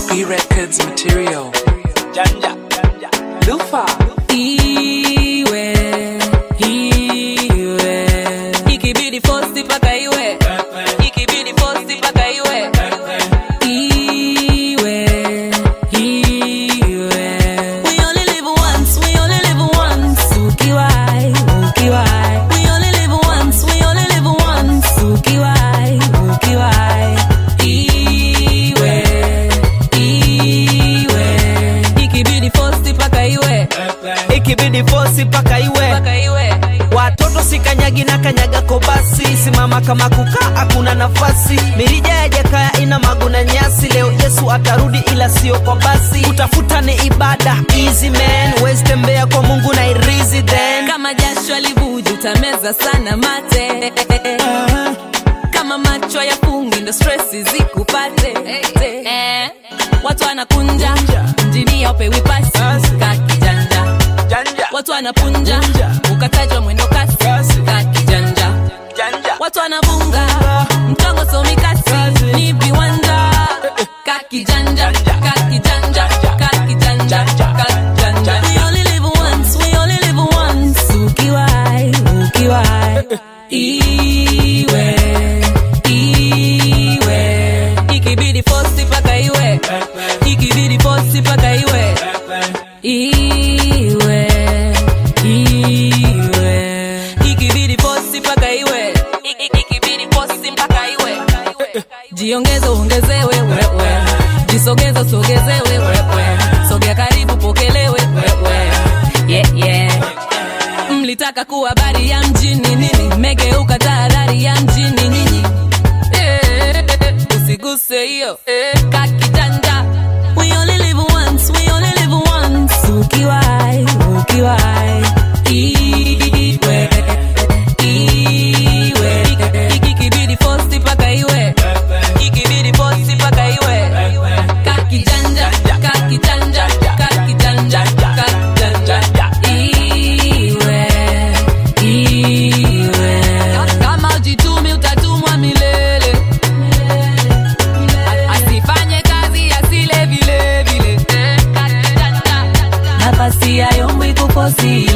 B Records material. Janja, janja. Lufa. iwe iwe ikibidi fosti paka iwe ikibidi fosti paka iwe iwe iwe we only live once we only live once ukiwai ukiwai we only live once we only live once ukiwai ukiwai iwe iwe ikibidi fosti paka iwe ikibidi fosi paka iwe paka iwe watoto sikanyagi na kanyaga kobasi simama kama kukaa hakuna nafasi mirija ya jakaya ina magu na nyasi leo yesu atarudi ila sio kwa basi utafuta ni ibada easy man wezi tembea kwa mungu na irizi then kama jasho alivuja utameza sana mate kama macho ya fungi ndo stresi zikupate eh, watu wanakunja mjini aupewi pasi kakijanja watu wanapunja ukatajwa mwendo kasi kakijanja watu wanavunga mtongo somikasi ni viwanja kakijanja kakijanja kakijanja kakijanja we only live once we only live once ukiwai ukiwai iwe iwe ikibidi fosti paka iwe ikibidi fosti paka iwe iwe iwe ikibidi posti mpaka iwe Ik- ik- ikibidi posti mpaka iwe jiongeze uongezewe wewe jisogeze usogezewe wewe sogea karibu pokelewe wewe yeah, yeah. mlitaka kuwa habari ya mjini nini megeuka tahadhari ya mjini nyinyi Eh, usiguse hiyo eh, kakitanda we only live once we only live once ukiwai ukiwai iwe iwe Iki- ikibidi posti paka iwe ikibidi posti paka iwe kakijanja kakijanja kakijanja kakijanja iwe iwe kama ujitumi utatumwa milele asifanye kazi asile vile vile nafasi ya yombi kukosi